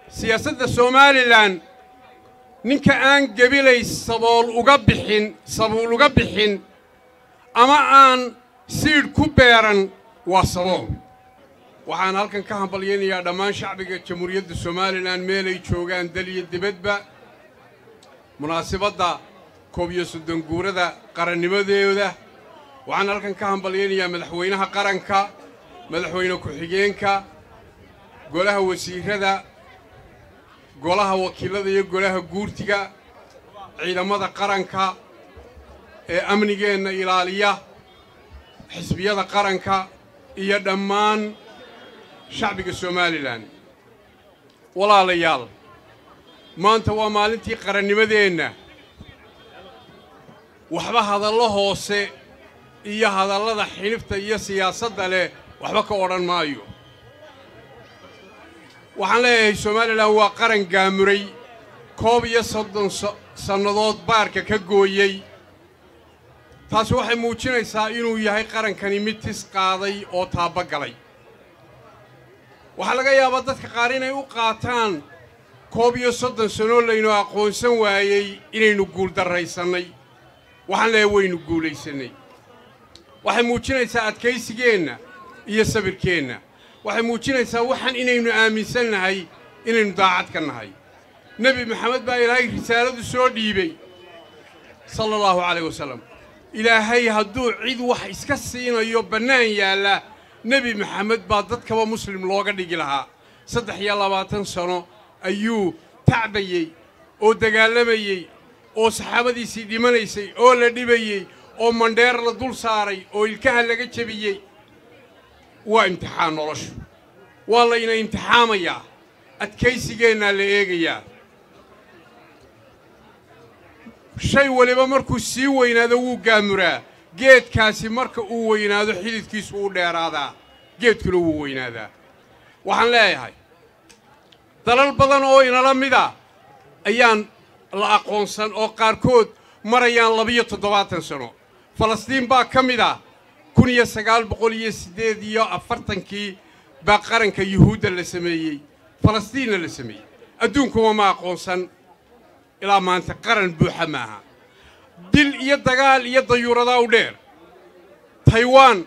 siyaasadda somalilan ninka aan gebilay sabool uga bixin sabuul uga bixin ama aan siidh ku beeran waa sabool waxaan halkan ka hambalyaynayaa dhammaan shacbiga jamhuuriyadda somalilan meelay joogaan dal iyo dibadba munaasibadda koob iyo soddon guurada qarannimadooda waxaan halkan ka hambalyaynayaa madaxweynaha qaranka madaxweyne ku-xigeenka golaha wasiirrada golaha wakiillada iyo golaha guurtiga ciidamada qaranka ee amnigeenna ilaaliya xisbiyada qaranka iyo dhammaan shacbiga somalilan walaalayaal maanta waa maalintii qarannimadeenna waxba hadallo hoose iyo hadallada xinifta iyo siyaasadda leh waxba ka odhan maayo waxaan leeyahay somalilan waa qaran gaamuray koob iyo soddon sannadood baarka ka gooyey taasi waxay muujinaysaa inuu yahay qarankani mid tis qaaday oo taabba galay waxaa laga yaabaa dadka qaar inay u qaataan koob iyo soddon sannoo laynu aqoonsan waayey inaynu guuldarraysannay waxaan leeyahay waynu guulaysannay waxay muujinaysaa adkaysigeenna iyo sabirkeenna waxay muujinaysaa waxaan inaynu aaminsan nahay inaynu daacad ka nahay nebi maxamed baa ilaahay risaaladu soo dhiibay sala allahu calayh wasalam ilaahay hadduu cid wax iska siinayo bannaan yaalla nebi maxamed baa dadkaba muslim looga dhigi lahaa saddex iyo labaatan sano ayuu tacbayey oo dagaalamayey oo saxaabadiisii dhimanaysay oo la dhibayey oo mandheer la dul saaray oo ilkaha laga jebiyey waa imtixaan noloshu waa layna imtixaamayaa adkaysigeennaa la eegayaa shay waliba markuu sii weynaado wuu gaamuraa geedkaasi marka uu weynaado xididkiisu wuu dheeraadaa geedkuna wuu weynaadaa waxaan leeyahay dalal badan oo inala mida ayaan la aqoonsan oo qaarkood marayaan labiyo toddobaatan sano falastiin baa ka mid ah kun iyo sagaal boqol iyo siddeed iyo afartankii baa qaranka yuhuudda la sameeyey falastiinna la sameeyey adduunkuma ma aqoonsan ilaa maanta qaran buuxa maaha dil iyo dagaal iyo dayuuradaa u dheer taiwan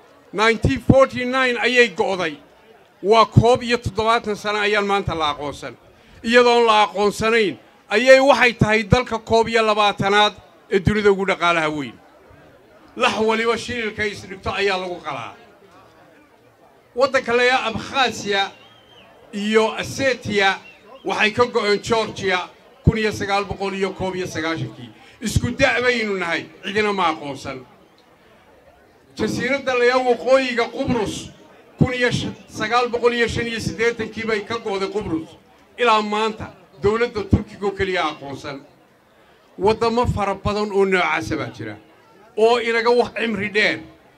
ayay go'day waa koob iyo toddobaatan sano ayaan maanta la aqoonsan iyadoon la aqoonsanayn ayay waxay tahay dalka koob iyo labaatanaad ee dunida ugu dhaqaalaha weyn lax waliba shililka isdhigto ayaa lagu qalaa waddanka layaa abkhasiya iyo asetiya waxay ka go'een georgiya kun iyo sagaal boqol iyo koob iyo sagaashankii isku da' baynu nahay cidina ma aqoonsan jasiiradda layaa waqooyiga qubrus kun iyo sagaal boqol iyo shan iyo siddeetankii bay ka go'day qubrus ilaa maanta dawladda turkiga oo keliya aqoonsan waddamo fara badan oo noocaasa baa jira oo inaga wax cimri dheer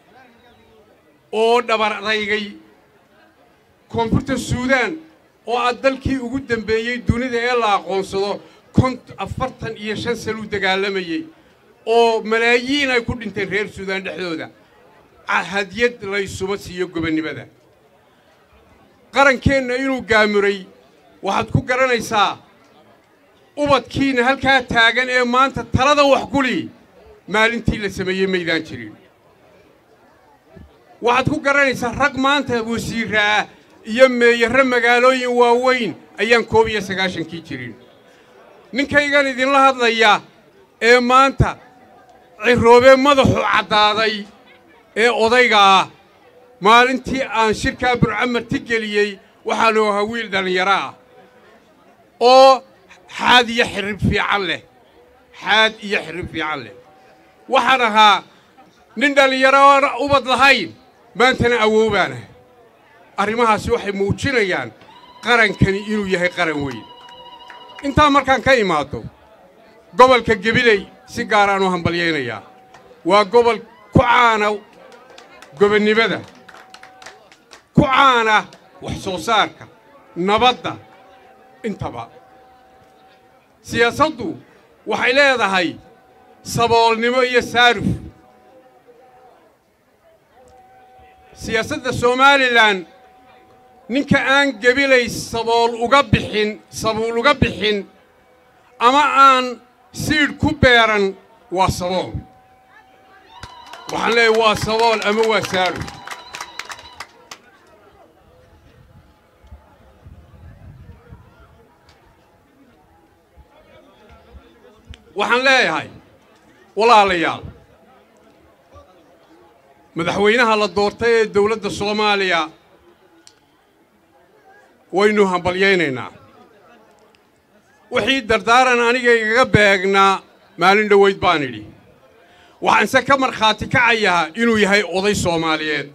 oo dhabar adaygay koonfurta suudaan oo aad dalkii ugu dambeeyey dunida ee la aqoonsado kont afartan iyo shan sanuu dagaalamayey oo malaayiin ay ku dhinteen reer suudaan dhexdooda hadyad laysuma siiyo gobonnimada qarankeenna inuu gaamuray waxaad ku garanaysaa ubadkiinna halkaa taagan ee maanta talada wax guli maalintii la sameeyey maydaan jirin waxaad ku garanaysaa rag maanta wasiirra ah iyo meeyarre magaalooyin waaweyn ayaan koob iyo sagaashankii jirin ninkaygan idinla hadlaya ee maanta ciroobee madaxu caddaaday ee odayga ah maalintii aan shirkaa burcamarti geliyey waxaanu ahaa wiil dhallinyaro ah oo xaad iyo xirrib fiican leh xaad iyo xirrib fiican leh waxaan ahaa nin dhallinyaro oon ubad lahayn maantana awoobaanah arrimahaasi waxay muujinayaan qarankani inuu yahay qaran weyn intaa markaan ka imaaddo gobolka gebiley si gaaraan u hambalyaynayaa waa gobol ku caana gobonnimada ku caana wax soo saarka nabadda intaba siyaasaddu waxay leedahay saboolnimo iyo saaruf siyaasadda somalilan ninka aan gebilay sabool uga bixin sabuul uga bixin ama aan siidh ku beeran waa sabool waxaan leeyahay waa sabool ama waa saadhu waxaan leeyahay walaalayaal madaxweynaha la doortay ee dawladda soomaaliya waynu hambalyaynaynaa wixii dardaaran aniga igaga beegnaa maalin dhowayd baan idhi waxaanse ka markhaati kacayaa inuu yahay oday soomaaliyeed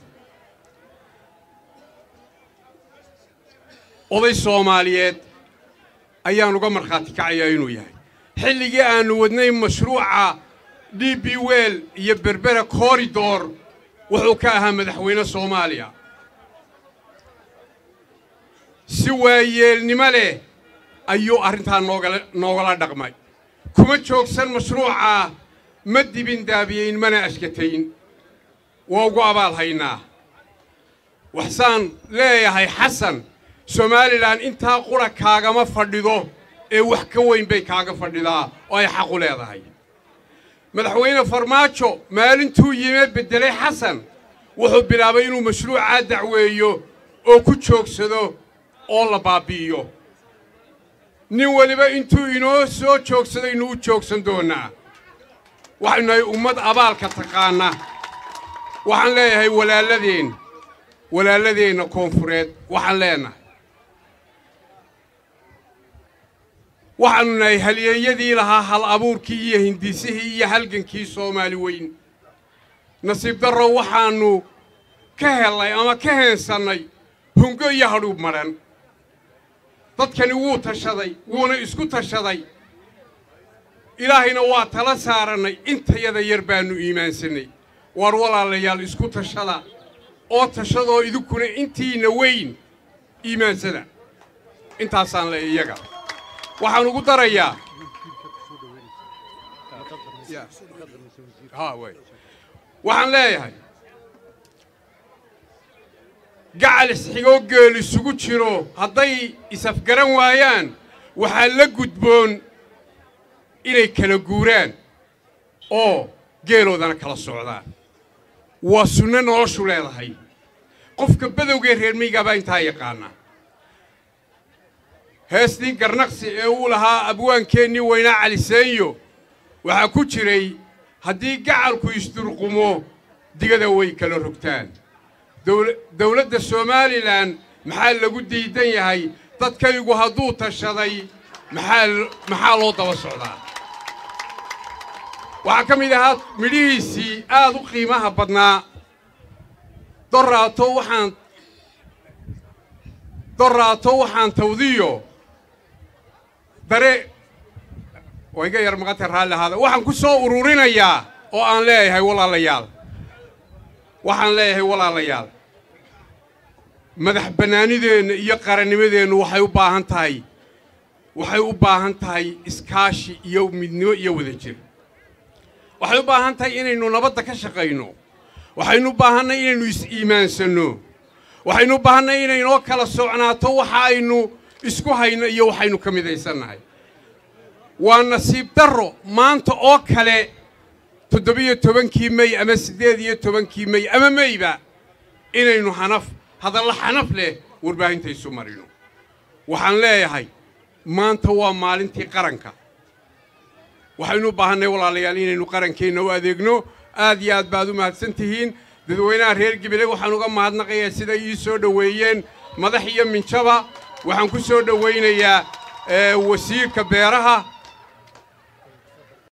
oday soomaaliyeed ayaan uga markhaati kacayaa inuu yahay xilligii aannu wadnay mashruuca d b wel iyo berbera koridor wuxuu ka ahaa madaxweyne soomaaliya si waayeelnimo leh ayuu arrintaa noogala noogala dhaqmay kuma joogsan mashruucaa ma dibin daabiyayn mana ashkatayn waa ugu abaal haynaa waxsaan leeyahay xasan somalilan intaa qura kaagama fadhido ee wax ka weyn bay kaaga fadhidaa oo ay xaqu leedahay madaxweyne farmaajo maalintuu yime beddelay xasan wuxuu bilaabay inuu mashruucaa dacweeyo oo ku joogsado oo la baabbi'iyo nin weliba intuu inoo soo joogsadaynu u joogsan doonnaa waxaynu nahay ummad abaalka taqaana waxaan leeyahay walaaladeen walaaladeenna koonfureed waxaan leenahay waxaannu nahay halyeeyadii lahaa hal abuurkii iyo hindisihii iyo halgankii soomaali weyn nasiib darro waxaannu ka hellay ama ka heensannay hungo iyo hadhuub madhan dadkani wuu tashaday wuuna isku tashaday ilaahayna waa tala saarannay intayada yar baannu iimaansannay waar walaalayaal isku tashada oo tashadoo idinkuna intiinna weyn iimaansada intaasaan le iyaga waxaan ugu darayaa waxaan leeyahay gacal isxigoo geel isugu jiro hadday isafgaran waayaan waxaa la gudboon inay kala guuraan oo geeloodana kala socdaan waa sunno noloshu leedahay qofka badowgee reer miygaabaa intaa yaqaana heestii garnaqsi ee uu lahaa abwaankeennii weynaa caliseenyo waxaa ku jiray haddii gacalku isdurqumo digada way kala rogtaan dawladda somalilan maxaa lagu diidan yahay dadkaygu hadduu tashaday maxaa loo daba socdaa waxaa ka mid ahaa midhihiisii aad u qiimaha badnaa doraato waxaan doraato waxaan tawdiyo dare waa iga yar maqanta raalli ahaada waxaan ku soo ururinayaa oo aan leeyahay walaalayaal waxaan leeyahay walaalayaal madax bannaanideenna iyo qarannimadeennu waxay u baahan tahay waxay u baahan tahay iskaashi iyo midnimo iyo wadajir waxay u baahan tahay inaynu nabadda ka shaqayno waxaynu u baahannay inaynu is-iimaansanno waxaynu u baahannay inaynoo kala socnaato waxa aynu isku hayno iyo waxaynu ka midaysannahay waa nasiib darro maanta oo kale toddobiyo tobankii mey ama siddeed iyo tobankii mey ama meyba inaynu xanaf hadalla xanaf leh warbaahinta isu marino waxaan leeyahay maanta waa maalintii qaranka waxaynu u baahannay walaalayaal inaynu qarankeenna u adeegno aad iyo aad baad u mahadsan tihiin dadweynaha reer gibile waxaan uga mahadnaqayaa siday ii soo dhoweeyeen madax iyo minjaba waxaan ku soo dhowaynayaa wasiirka beeraha